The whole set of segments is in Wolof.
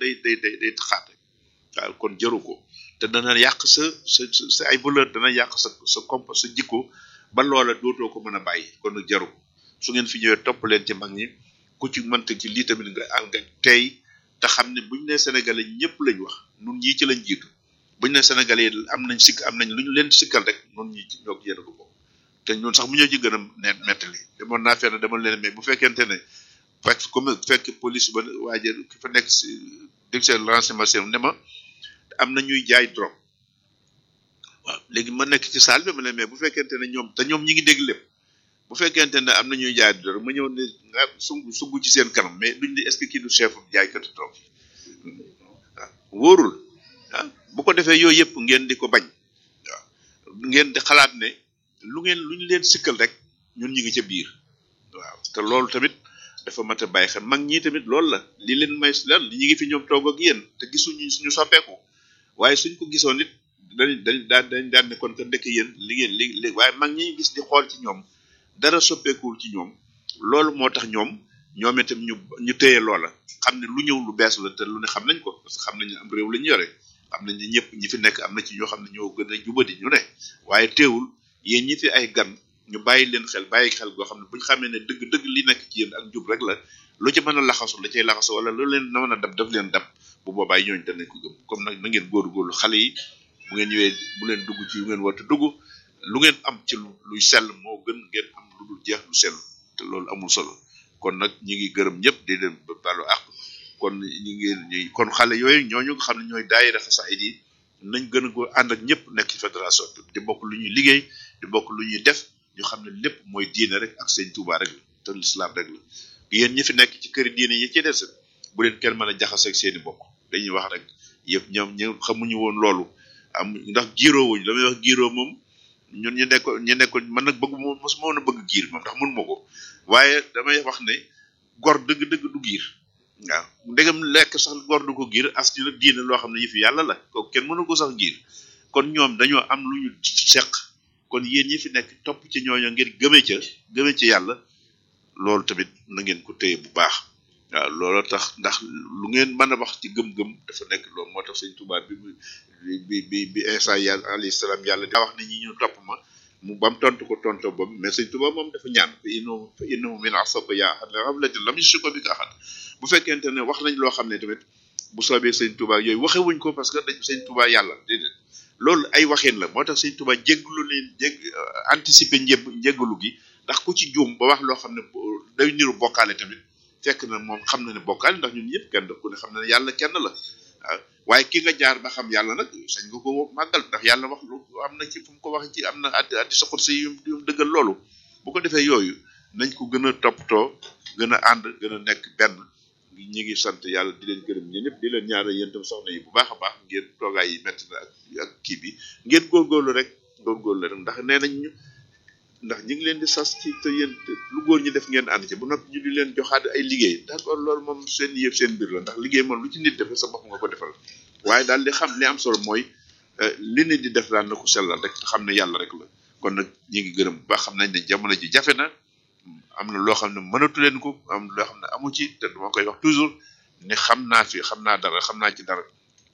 day day day day taxaat rek waaw kon jaru ko te dana yàq sa sa sa ay valeur dana yàq sa sa comp sa jikko ba loola dootoo ko mën a bàyyi kon nag jaru ko su ngeen fi ñëwee topp leen ci mag ñi ku ci mënta ci lii tamit nga ànd nga tey te xam ne buñ ne sénégalais ñëpp lañ wax nun ñii ci lañ jiitu buñ ne sénégalais yi am nañ sikk am nañ lu ñu leen sikkal rek nun ñii ci ñoo yéen a ko bokk te ñun sax mu ñoo ci gën a net mettali demoon naa fenn demal leen mais bu fekkente ne fekk comme fekk police ba waaje ki fa nekk si dég seen renseignement ne ma am na ñuy jaay drogue waaw léegi ma nekk ci salle bi ma ne mais bu fekkente ne ñoom te ñoom ñi ngi dégg lépp bu fekkente ne am na ñuy jaay drogue ma ñëw ne nga sugg sugg ci seen kanam mais duñ ne est-ce que kii du chef jaaykatu drogue yi waaw wóorul ah bu ko defee yooyu yëpp ngeen di ko bañ waaw ngeen di xalaat ne lu ngeen lu ñu leen sikkal rek ñun ñi ngi ca biir waaw te loolu tamit dafa mat a bàyyi xel mag ñi tamit loolu la li leen may lan ñi ngi fi ñoom toog ak yéen te gisuñu suñu soppeeku waaye suñ ko gisoon it dañ dañ daan dañ daan ne kon que ndekk yéen li ngeen li li waaye mag ñi gis di xool ci ñoom dara soppeekuwul ci ñoom loolu moo tax ñoom ñoom itam ñu ñu téye loola xam ne lu ñëw lu bees la te lu ne xam nañ ko parce que xam nañ ne am réew la ñu yore xam nañ ne ñëpp ñi fi nekk am na ci ñoo xam ne ñoo gën a jubadi ñu ne waaye teewul yéen ñi fi ay gan ñu bàyyi leen xel bàyyi xel goo xam ne bu ñu xamee ne dëgg dëgg li nekk ci yéen ak jub rek la lu ci mën a laxasu la cay laxasu wala lu leen na mën a dab daf leen dab bu boobaa ñooñu danañ ko gëm comme nag na ngeen góorgóorlu xale yi bu ngeen ñëwee bu leen dugg ci yu ngeen war a dugg lu ngeen am ci lu luy sell moo gën ngeen am lu dul jeex lu sell te loolu amul solo kon nag ñi ngi gërëm ñëpp di leen balu ak kon ñi ngi ñi kon xale yooyu ñooñu nga xam ne ñooy daayira xasaayid yi nañ gën a go ànd ak ñëpp nekk ci fédération bi di bokk lu ñuy liggéey di bokk lu ñuy def ñu xam ne lépp mooy diine rek ak sëñ Touba rek la te l'islam rek la yéen ñi fi nekk ci këri diine yi ci des bu leen kenn mën a jaxase ak seeni bokk dañuy wax rek yëpp ñoom ñu xamuñu woon loolu am ndax giiroo wuñ la may wax giiroo moom ñun ñu nekk ñu nekk man nag bëgg moom mosuma woon a bëgg giir moom ndax mënuma ko waaye damay wax ne gor dëgg-dëgg du giir waaw ndegam lekk sax gor du ko giir as ci nag diine loo xam ne yëfi yàlla la kooku kenn mënu ko sax giir kon ñoom dañoo am lu ñu seq kon yéen ñi fi nekk topp ci ñooñu ngir gëme ca gëme ci yàlla loolu tamit na ngeen ko téye bu baax waaw loolu tax ndax lu ngeen mën a wax ci gëm-gëm dafa nekk loolu moo tax sëñ Tuubaa bi bi bi bi Isa yàlla alayhi salaam yàlla daa wax ne ñi ñu topp ma mu bam tontu ko tonto boobu mais sëñ Tuubaa moom dafa ñaan fa innahu fa innahu min asaba yaa xam ne xamlati lam yushriku bi ka axad bu fekkente ne wax nañ loo xam ne tamit bu soobee sëñ Tuubaa yooyu waxewuñ ko parce que dañ sëñ Tuubaa yàlla déedéet loolu ay waxeen la moo tax sëñ Tuubaa jégglu leen jég anticiper njëb njéggalu gi ndax ku ci juum ba wax loo xam ne day niru bokkaale tamit fekk na moom xam na ne bokkaale ndax ñun ñëpp kenn ku ne xam na ne yàlla kenn la waaw waaye ki nga jaar ba xam yàlla nag sañ nga ko màggal ndax yàlla wax lu am na ci fu mu ko wax ci am na addi addi soxot si yu yu dëggal loolu bu ko defee yooyu nañ ko gën a toppatoo gën a ànd gën a nekk benn ñi ngi sant yàlla di leen gërëm ñi ñëpp di leen ñaanal yéen tam soxna yi bu baax a baax ngeen toogaay yi metti na ak ak kii bi ngeen góorgóorlu rek góorgóorlu rek ndax nee nañ ñu ndax ñi ngi leen di sas ci te yéen lu góor ñi def ngeen ànd ci bu noppi ñu di leen joxaat ay liggéey d'accord loolu moom seen yëpp seen mbir la ndax liggéey moom lu ci nit defee sa bopp nga ko defal waaye daal li xam li am solo mooy li nit di def daal na ko sellal rek te xam ne yàlla rek la kon nag ñi ngi gërëm bu baax xam nañ ne jamono ji jafe na am na loo xam ne mënatu leen ko am loo xam ne amu ci te dama koy wax toujours ne xam naa fi xam naa dara xam naa ci dara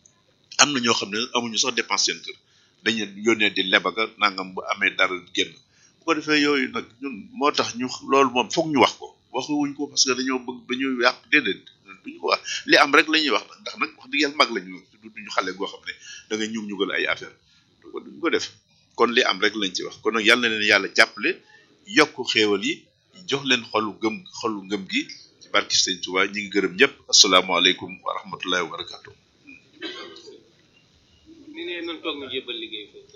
am na ñoo xam ne amuñu sax dépense seen kër dañu yónnee di lebaga nangam bu amee dara génn bu ko defee yooyu nag ñun moo tax ñu loolu moom foog ñu wax ko waxuwuñ ko parce que dañoo bëgg dañuy yàq déedéet duñu ko wax li am rek la ñuy wax ndax nag wax dëgg yàlla mag lañu duñu xale goo xam ne da nga ñum ñugal ay affaire duñ ko def kon li am rek lañ ci wax kon nag yàlla na leen yàlla jàppale yokk xéewal yi jox leen xolu gëm xolu ngëm gi ci barki sëñ Tuubaa ñi ngi gërëm ñëpp asalaamaaleykum wa rahmatullahi wa barakatuh ni ne nan toog ñu jébbal liggéey foofu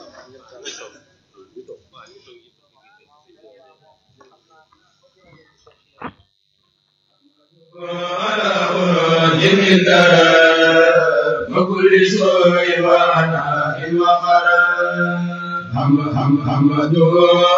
جميل وكل سوء وعناء وقرار حمد حمد حمد